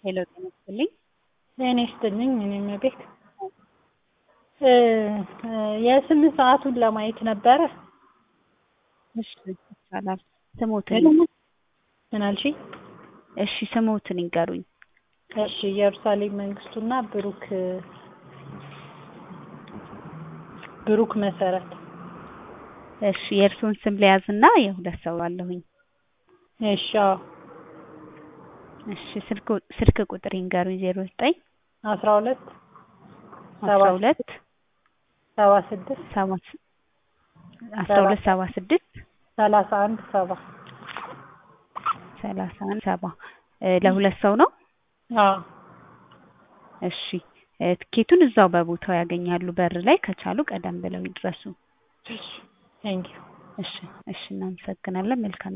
ሄሎ ጤና ይስጥልኝ። ጤና ይስጥልኝ። እኔም ቤት የስምንት ሰዓቱን ለማየት ነበረ። እሺ ይቻላል። ስሞትን ምን አልሽኝ? እሺ ስሞትን ይንገሩኝ። እሺ ኢየሩሳሌም መንግስቱና ብሩክ ብሩክ መሰረት። እሺ የእርስዎን ስም ለያዝና የሁለት ሰው አለሁኝ። እሺ አዎ። እሺ ስልክ ስልክ ቁጥር ይንገሩኝ። ዜሮ ዘጠኝ አስራ ሁለት አስራ ሁለት ሰባ ስድስት ሰባ አስራ ሁለት ሰባ ስድስት ሰላሳ አንድ ሰባ ሰላሳ አንድ ሰባ ለሁለት ሰው ነው። አዎ እሺ ትኬቱን እዛው በቦታው ያገኛሉ። በር ላይ ከቻሉ ቀደም ብለው ይድረሱ። ቴንኪው እሺ እሺ እናመሰግናለን። መልካም